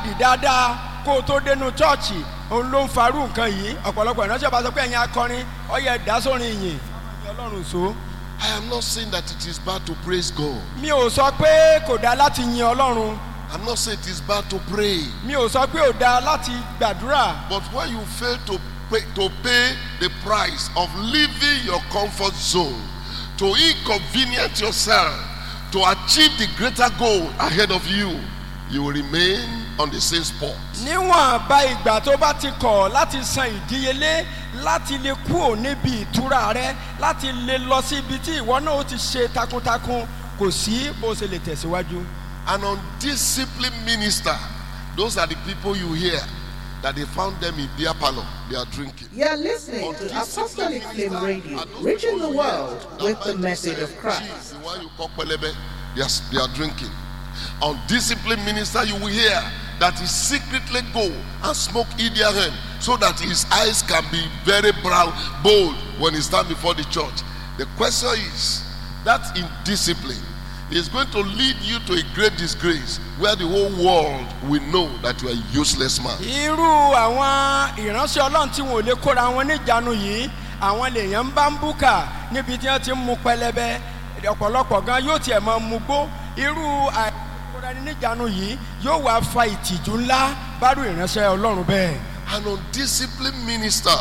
dì dáadáa kó o tó dénú chọ́ọ̀chì òun ló ń farú nǹkan yìí ọ̀pọ̀lọpọ̀ ìránṣẹ́ bá sọ pé ẹ̀yin akọrin ọyẹ ìdásórin ìyìn ọlọ́run so. I am not saying that it is bad to praise God. mi ò sọ pé kò dáa láti yin ọlọ́run I'm not saying it is bad to pray. mi ò sọ pé ò dáa láti gbàdúrà But when you fail to pay, to pay the price of leaving your comfort zone, to inconvenience yourself, to achieve the greater goal ahead of you, you will remain on the same spot. níwọ̀n bá ìgbà tó bá ti kọ̀ láti san ìdíyelé láti lè kúrò níbi ìtura rẹ láti lè lọ sí ibi tí ìwọ náà ó ti ṣe takuntakun kò sí bó ṣe lè tẹ̀síwájú. An undisciplined minister, those are the people you hear that they found them in beer parlor, they are drinking. You're listening to Apostolic Flame Radio, reaching the world with the message of Christ. Cheese, the one you call pelebe, they are, they are drinking. Undisciplined minister, you will hear that he secretly go and smoke Idiaren so that his eyes can be very brown, bold when he stand before the church. The question is that indiscipline is going to lead you to a great disgrace where the whole world will know that you are a useless man. irú àwọn ìránṣẹ́ ọlọ́run tí wọn ò lè kóra wọn níjànú yìí àwọn lèèyàn ń bá ń búkà níbi tí wọ́n ti ń mu pẹlẹbẹ ọ̀pọ̀lọpọ̀ gan yóò tiẹ̀ máa mu gbó irú àìkóra ẹni níjànú yìí yóò wá fa ìtìjú ńlá bárú ìránṣẹ́ ọlọ́run bẹ́ẹ̀. An undisciplined minister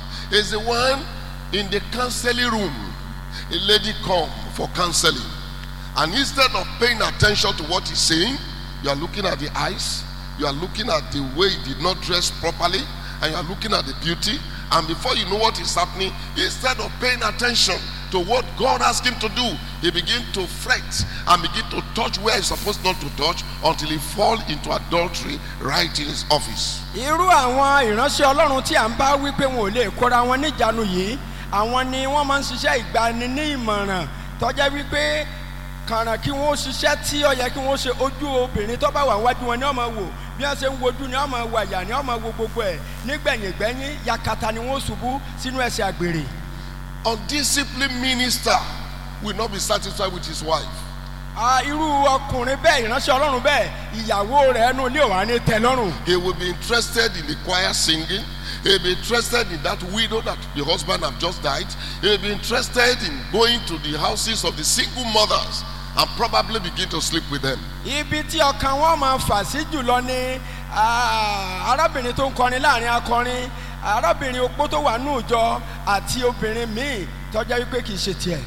is the one in the counseling room. A lady come for counseling, and instead of paying attention to what he's saying, you are looking at the eyes, you are looking at the way he did not dress properly, and you are looking at the beauty. And before you know what is happening, instead of paying attention to what God asked him to do, he begin to fret and begin to touch where he's supposed not to touch until he fall into adultery right in his office. irú àwọn ìránṣẹ́ ọlọ́run tí à ń bá wí pé wọn ò lè kóra wọn níjànú yìí àwọn ni wọ́n máa ń ṣiṣẹ́ ìgbani ní ìmọ̀ràn tọ́jẹ́ wípé kàràn kí wọ́n ṣiṣẹ́ tí ó yẹ kí wọ́n ṣe ojú obìnrin tó bá wà wájú wọn ni wọ́n máa wò bí wọ́n ṣe ń wojú ni wọ́n máa wò àyà ni wọ́n máa wo gbogbo ẹ̀ nígbẹ̀yìngbẹ́yìn yakata ni wọ́n ṣubú sínú ẹsẹ̀ àgbèrè. undisciplined minister will not be satisfied with his wife. Ah, irú ọkùnrin bẹ́ẹ̀ ìránṣẹ́ ọlọ́run bẹ́ẹ̀ ìyàwó rẹ̀ ẹnu ilé òwà ní tẹ́ lọ́rùn. He will be interested in the choir singing. He'll be interested in that widow that the husband have just died. He'll be interested in going to the houses of the single mothers and probably begin to sleep with them. ibi tí ọkàn wọn máa fà sí jùlọ ni ah, arábìnrin tó ń kọrin láàrin akọrin arábìnrin opó tó wà ní ìjọ àti obìnrin míì tọjá wípé kì í ṣe tiẹ̀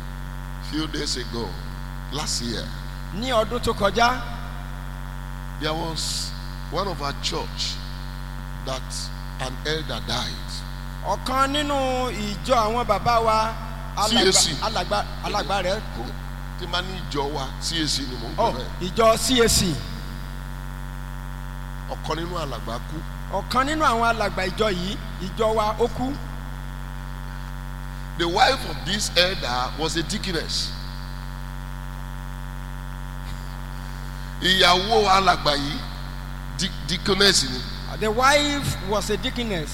Few days ago, last year, ní ọdún tó kọjá there was one of our church that an elder died. ọ̀kan nínú ìjọ àwọn bàbá wa alàgbà CAC. alàgbà alàgbà rẹ̀ kú Tí máa ní ìjọ wa CAC ni mò ń ọ pè bẹ́ẹ̀. ìjọ CAC Ọ̀kan nínú alàgbà kú. ọ̀kan nínú àwọn alàgbà ìjọ yìí ìjọ wa ó kú The wife of this elder was a deaconess. Ìyàwó alàgbà yìí di- deaconess ni. the wife was a deaconess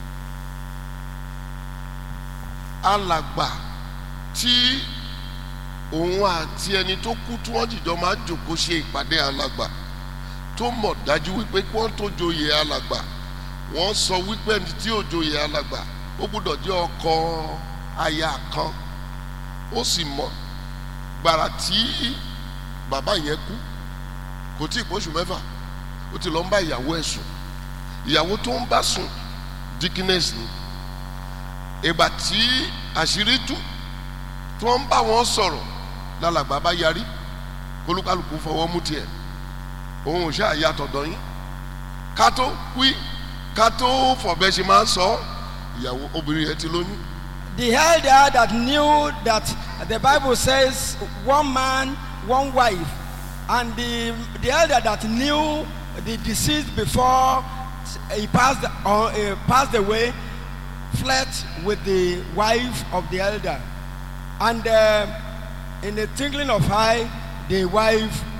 Alàgbà tí òun àti ẹni tó kú tí wọ́n jìjọ máa jòkó ṣe ìpàdé alàgbà tó mọ̀ dájú wípé kí wọ́n tó joyè alàgbà wọ́n sọ wípé ẹni tí ò joyè alàgbà ó gbúdọ̀ jẹ́ ọkọ aya kan ó sì mọ̀ gbàrà tí bàbá yẹn kú kò tí ì pọ́ṣù mẹ́fà ó ti lọ ń bá ìyàwó ẹ̀ sùn ìyàwó tó ń bá sùn dickiness ni ìgbà tí àṣírí tú tí wọ́n ń bá wọn sọ̀rọ̀ lálàgbà bá yarí kólúkálùkù fọwọ́ mú tiẹ̀ òun ò ṣáà yàtọ̀ dọ̀yìn ká tó wí ká tó fọ̀bẹ ṣe máa ń sọ ìyàwó obìnrin yẹn ti lóyún the elder that knew that the bible says one man one wife and the the elder that knew the deceased before he passed on uh, passed away flirt with the wife of the elder and uh, in the twinkling of eye the wife